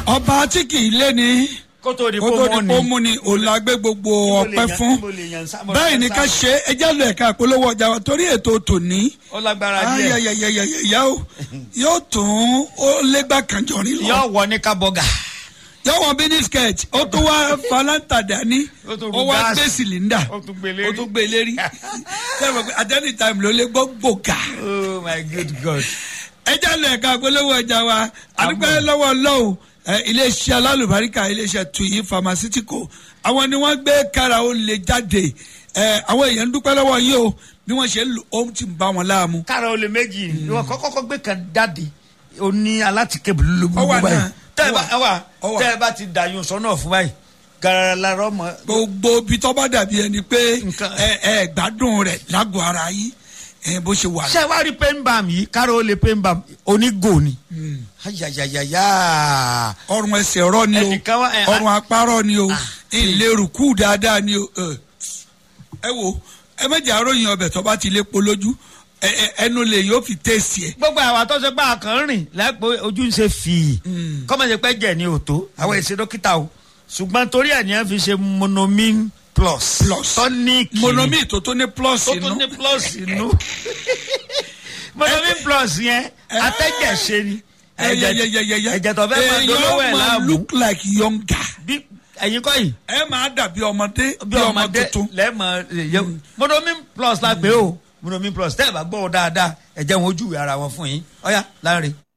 ọba tí kì í lé ní kó tó di kó tó di ni. pọ́ mú ni òun la gbé gbogbo ọpẹ́ fún báyìí ní ká ṣe ẹjẹ́ lọ ẹ̀ka àpolówó ọjà wa torí ètò tòní ó lágbára díẹ̀ ayẹyẹyẹyẹyẹ o yóò tún ó légbà kanjọrin lọ yóò wọ ní kábọ́gà. yóò wọn bíní skirt ó tún wá falanta dání Ó tún ó ru wá gáàsì. gbé cylinder Ó tún gbé lérí. ó tún gbé lérí sẹ́wọ̀n pé at any time ló lé gbọ́ gbòógà oh my good god. ẹjẹ́ lọ ẹ̀ka àpolówó ọjà wa adúpẹ́ lọ́wọ́ lọ́wọ́ iléeṣẹ́ alálùbáríkà iléeṣẹ́ tuyi pharmaceutical àwọn ni wọ́n gbé kára ó lè jáde ẹ, àwọn èèyàn ń dúpẹ́ lọ́wọ́ yìí o bí wọ́n ṣe ń lò ó ti ń bá wọn láàmú. kára olè méjì ìwọ kọ́kọ́ gbé kan jáde ó ní alátìké bùlùbùlù Ó wà báyìí náà. tẹ́ ẹ bá Ó wà. ẹ wà Ó wà. tẹ́ ẹ bá ti dàyún sọ́nà fún báyìí garara la rọ́mọ. gbogbo bí tó bá dàbí ẹni pé Nǹkan- ẹ ẹ gbádùn rẹ̀ lágọ̀ọ́ ara yìí ẹ bó ṣe wà. ṣé wàá rí pain balm yìí kára olè pain balm onígò ni. ayayayaya. ọrùn ẹsẹ̀ rọ ni Ẹnìkan o wá- ẹ- ọrùn apá rọ ni o ìlérùkù dáadáa ni o ẹ. ẹ wo ẹ méjì àròyìn ọbẹ̀ tó bá ti lé polójú ẹ- ẹ- ẹnu lè yóò fi tẹ̀sí ẹ. gbogbo àwọn àtọ́sẹ́ pé àkàn rìn lẹ́pẹ́ ojú ń ṣe fìyì kọ́mọ̀ṣe pẹ́ jẹ̀ ní òtó àwọn èsì dókítà o ṣùgbọ́n torí ẹ̀ ní ẹ̀ fi ṣe monomin plus Plus. tonic monomi tó tó ní plus tó inú tún ní plus inú monomin plus yẹn atẹ́jẹ̀ ṣe ni ẹyẹyẹyẹyẹ ẹ̀jẹ̀ tó fẹ́ máa dolówó ẹ̀ èèyàn máa láàmú look like younger bí ẹ̀yin kọ́ yìí ẹ máa dàbí ọmọdé bí ọmọdé tuntun. lẹ́ẹ̀mọ ẹ̀yẹ monomin plus la pé o monomin plus tẹ́ ẹ̀ bá gbọ́ ọ dáadáa ẹ̀jẹ̀ wọn ojú ara wọn fún yín ọ̀ya láàrin.